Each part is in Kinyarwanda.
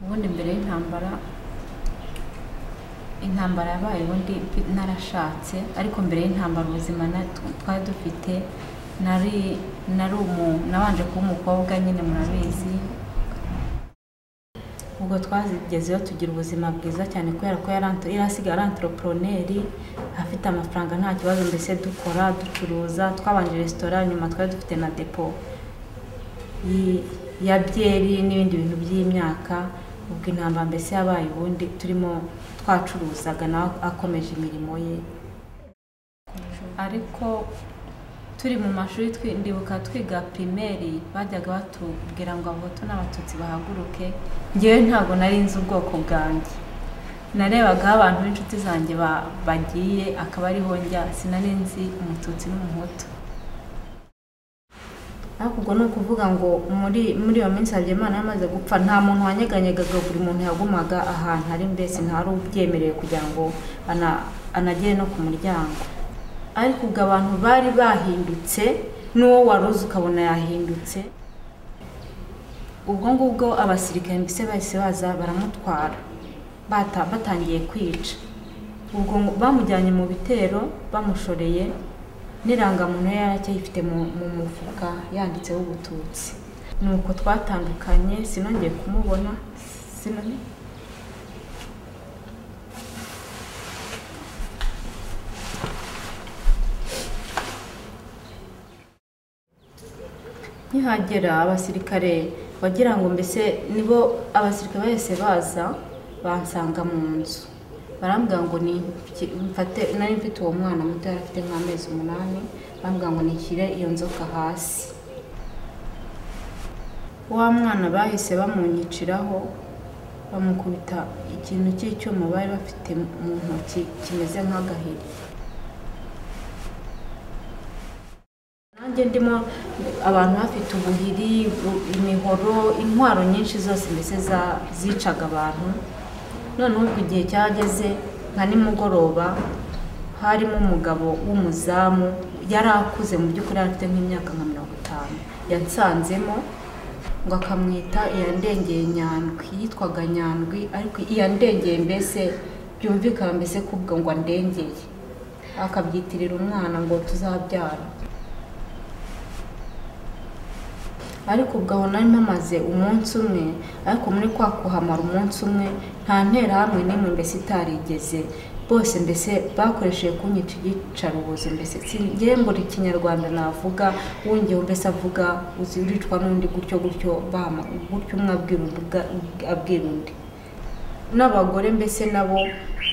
hano imbere y'intambara intambara yabaye ubundi narashatse ariko mbere y'intambara ubuzima twari dufite nari nari umu nabanje kuba umukobwa nyine murabizi ubwo twazigezeho tugira ubuzima bwiza cyane kubera ko yari asigaye ari anteroporoneri afite amafaranga nta kibazo mbese dukora ducuruza twabanje resitora nyuma twari dufite na depo ya byeri n'ibindi bintu by'imyaka ubwo intambara mbese yabaye ubundi turimo twacuruzaga nawe akomeje imirimo ye ariko turi mu mashuri ndibuka twiga pirimeri bajyaga batubwira ngo abahutu n'abatutsi bahaguruke ngewe ntabwo nari nzi ubwoko bwanjye narebagaho abantu b'inshuti zanjye bagiye akaba ariho njya sinari nzi umututsi n'umuhutu ariko ubwo ni ukuvuga ngo muri muri iyo minsi imana yamaze gupfa nta muntu wanyeganyega buri muntu yagumaga ahantu ari mbese ntari ubyemerewe kugira ngo anagere no ku muryango ariko ubwo abantu bari bahindutse n'uwo wari uzi ukabona yahindutse ubwo ngubwo abasirikare mbese bahise baza baramutwara batangiye kwica ubwo bamujyanye mu bitero bamushoreye n'irangamuntu yari aracyayifite mu mufuka yanditseho ubututsi ni uko twatandukanye sinongeye kumubona sinongeye nkihagera abasirikare wagira ngo mbese nibo abasirikare bahise baza bansanga mu nzu barambwira ngo mfate nari mfite uwo mwana muto yari afite nk'amezi umunani barambwira ngo nishyire iyo nzoka hasi wa mwana bahise bamunyiciraho bamukubita ikintu cy'icyuma bari bafite mu ntoki kimeze nk'agaheri nanjye ndimo abantu bafite ubuhiri imihoro intwaro nyinshi zose mbese zicaga abantu noneho ubwo igihe cyageze nka nimugoroba harimo umugabo w'umuzamu yari akuze mu by'ukuri yari afite nk'imyaka nka mirongo itanu yansanzemo ngo akamwita iyandengeye nyandwi yitwaga nyandwi ariko iyandengeye mbese byumvikana mbese kubwo ngo andengeye akabyitirira umwana ngo tuzabyara ariko ubwo aho nari mpamaze umunsi umwe ariko muri kwa kuhamara umunsi umwe nta nterahamwe n'imwe mbese itarigeze bose mbese bakoresheje kunyica iyicarubozo mbese ngewe mbura ikinyarwanda navuga wongewe mbese avuga uricwa n'undi gutyo gutyo gutyo umwe abwira undi n'abagore mbese nabo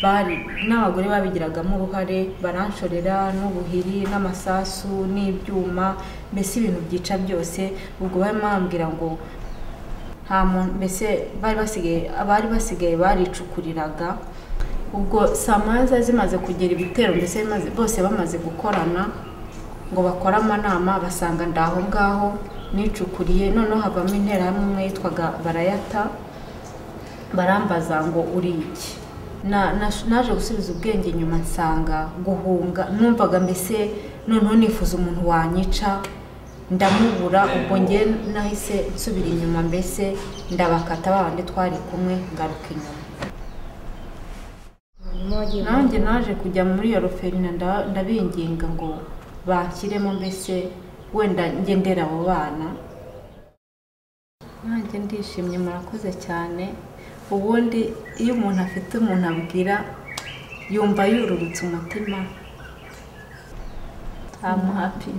bari n'abagore babigiragamo uruhare baranshorera n'ubuhiri n'amasasu n'ibyuma mbese ibintu byica byose ubwo barimo bambwira ngo nta muntu mbese bari basigaye abari basigaye baricukuriraga ubwo saa moya zimaze kugera ibitero mbese bose bamaze gukorana ngo bakore amanama basanga ndaho ngaho nicukuriye noneho havamo interahamwe yitwaga barayata barambaza ngo uri iki naje gusubiza ubwenge nyuma nsanga guhunga numvaga mbese noneho nifuza umuntu wanyica ndamubura ubwo nge nahise nsubira inyuma mbese ndabakata babandi twari kumwe ngaruka inyuma nanjye naje kujya muri iyo roferina ndabinginga ngo banshyiremo mbese wenda ngendera abo bana nanjye ndishimye murakoze cyane ubundi iyo umuntu afite umuntu abwira yumva yururutse umutima amuhapi